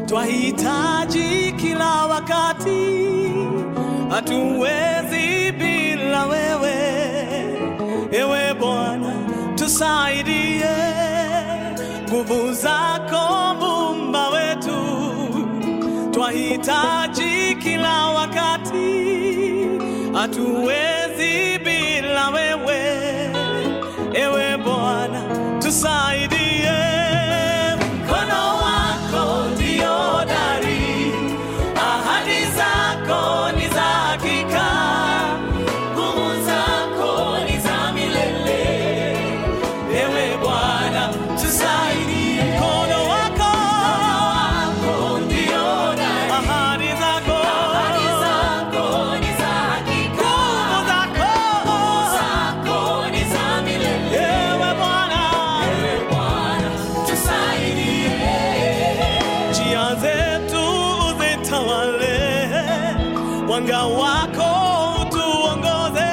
twahitaji kila wakati, hatuwezi bila wewe. Ewe Bwana, tusaidie, nguvu zako Muumba wetu, twahitaji kila wakati, hatuwezi bila wewe. Ewe Bwana, tusaidie, mkono wako ndio dari, ahadi zako ni za hakika, nguvu zako ni za milele. Ewe Bwana, tusaidie, mkono wako ndio dari, ahadi zako ni za hakika, nguvu zako zako ni za milele. Ewe Bwana, Bwana, tusaidie. njia zetu zitawale, mwanga wako utuongoze,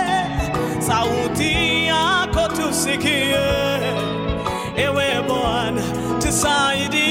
sauti yako tusikie. Ewe Bwana, tusaidie.